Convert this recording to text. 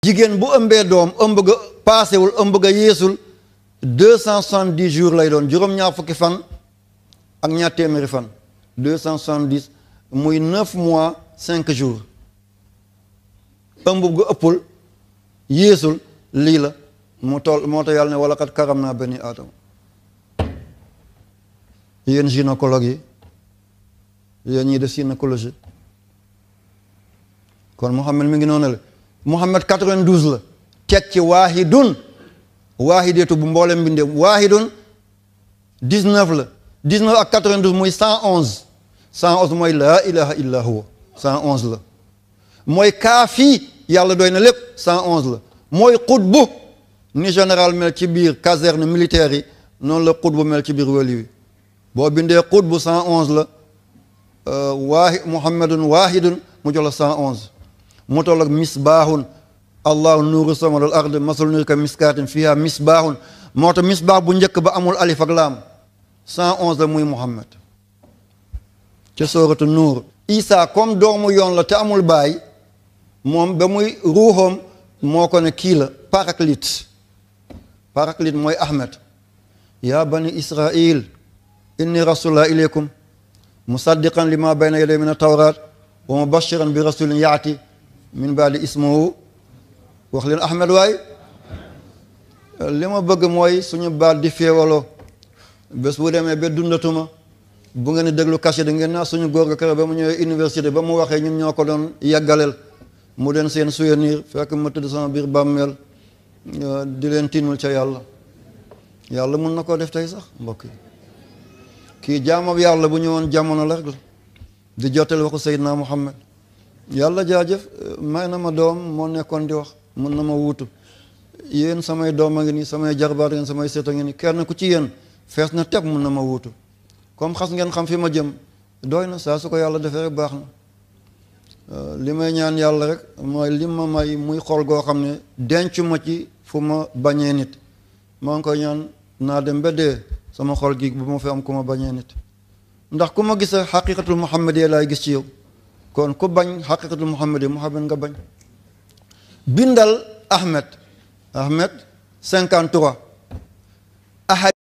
jigéen bu ëmbee doom ëmb ga paasewul ëmb ga yeesul deux cent soixante-dix jours lay doon juróom-ñaar fukki fan ak ñaar téeméeri fan deux cent soixante-dix muy neuf mois cinq jours ëmb ga ëppul yeesul lii la mu toll moo tax yàlla ne wala kat karam naa bani aadama yéen gynécologue yi yéen ñii def gynécologie kon Muhammad mi ngi noonu la Muhammad 92 la teg ci waahidun waahideetu bu mboolem mbindeem waahidun 19 la 19 ak 92 muy 111 111 mooy laa ilaha illa huwa 111 la mooy kaafi yàlla doy na lépp 111 la mooy xutbu ni général mel ci biir caserne militaire yi noonu la xutbu mel ci biir wali wi boo bindee xutbu 111 la waahi muhammadun waahidun mu jox la 111 mu toll ak misbaahun allahu nuuru samawati wal ard masalu nuuri ka miskaatin fiha misbaahun moo tax misbaah bu njëkk ba amul alif ak laam 111 la muy muhammad ca sooratu nuur isa comme doomu yoon la te amul baay moom ba muy ruuxoom moo ko ne kii la paraclite paraclite mooy ahmed ya bani israil inni rasulullah ilaykum musaddiqan lima bayna yaday min atawrat wa mubashiran bi rasulin yaati min baadi ismuhu wax leen ahmed waay li ma bëgg mooy suñu baat di féewaloo bés bu demee ba dundatuma bu ngeen di déglu cachet da ngeen naa suñu góor ga kër ba mu ñëwee université ba mu waxee ñun ñoo ko doon yàggaleel mu den seen souvenir fekk ma tëdd sama biir bàmmeel di leen tiinul ca yàlla yàlla mun na koo def tey sax mbokk yi kii jaamab yàlla bu ñëwoon jamono la rek la di jottali waxu Seydina Muhammad yàlla jaajëf may na ma doom moo nekkoon di wax mun na ma wuutu yéen samay doom a ngi nii samay jarbaat ngeen samay seet a ngi nii kenn ku ci yéen fees na teb mun na ma wuutu comme xas ngeen xam fi ma jëm doy na saa su ko yàlla defee rek baax na li may ñaan yàlla rek mooy li ma may muy xool goo xam ne denc ma ci fu ma bañee nit maa ngi koy ñaan naa dem ba dee sama xol gi bu ma fi am ku ma bañee nit ndax ku ma gis xaqiqatul muhammadiya laay gis ci yow kon ku bañ xaqiqatul muhammadiya muhammad nga bañ bindal ahmed ahmed 53 ahad